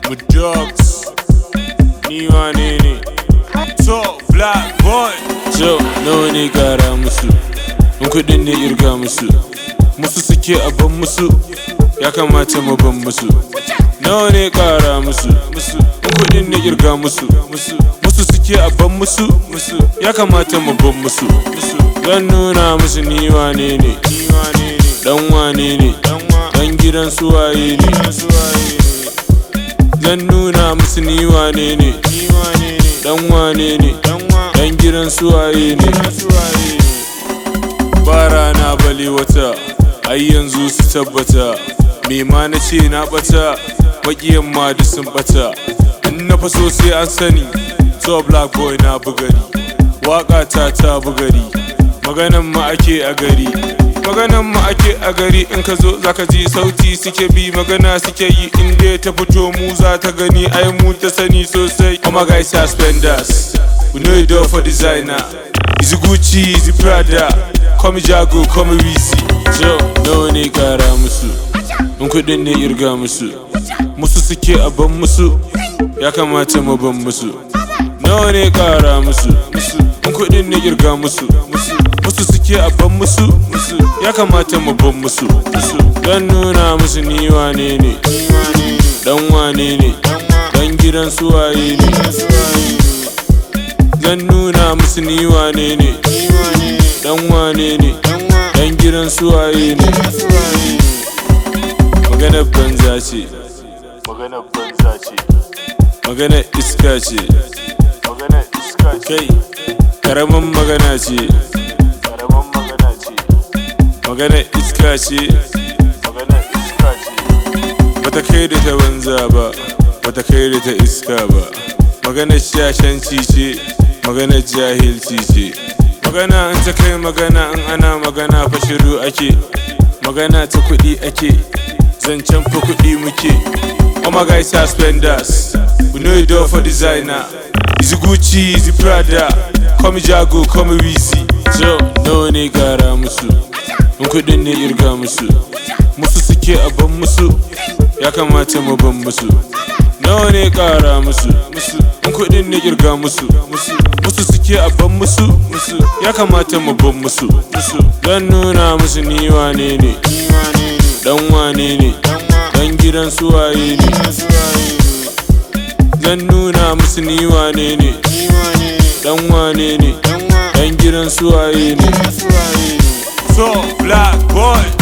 Mudogs Ni wane ne To black boy So nawa ne kara musu In kudin ne irga musu Musu suke a ban musu Ya kamata mu ban musu Nawa ne kara musu Musu In kudin ne irga musu Musu Musu suke a ban musu Musu Ya kamata mu ban musu Musu Zan nuna musu ni wane ne Ni wane ne Dan wane ne Dan gidan suwaye ne Zan nuna musu ni wane ne Dan wane ne Dan gidan suwaye ne Ba rana bale wata Ai yanzu su tabbata Me ma na ce na bata Makiyan ma duk sun bata In na faso sai an sani To black boy na bugari Waka ta ta bugari Maganan ma ake a gari maganan mu ake a gari in ka zo zaka ji sauti suke bi magana suke yi in dai ta fito mu za ta gani ai mu ta sani sosai oh my guys are spenders we know it all for designer is Gucci is Prada come Jago come Weezy so nawa ne kara musu in kudin ne irga musu musu suke a ban musu ya kamata mu ban musu nawa ne kara musu musu in kudin ne irga musu musu musu suke a ban musu musu ya kamata mu ban musu musu dan nuna musu ni wane ne dan wane ne dan gidan suwaye ne zan nuna musu ni wane ne dan wane ne dan gidan suwaye ne maganar banza ce maganar banza ce maganar iska ce maganar iska ce kai karamin magana ce karamin magana ce magana iska ce magana iska ce bata kai da ta banza ba bata kai da ta iska ba magana shashanci ce magana jahilci ce magana in ta kai magana in ana magana fa shiru ake magana ta kuɗi ake zancen fa kuɗi muke oh my guys are spenders we know it all for designer is Gucci is Prada come Jago come Weezy so nawa ne kara musu in kudin ne irga musu musu suke a ban musu ya kamata mu ban musu nawa ne kara musu musu in kudin ne irga musu musu musu suke a ban musu musu ya kamata mu ban musu musu dan nuna musu ni wane ne dan wane ne dan gidan suwaye ne zan nuna musu ni wane ne dan wane ne dan gidan suwaye ne so black boy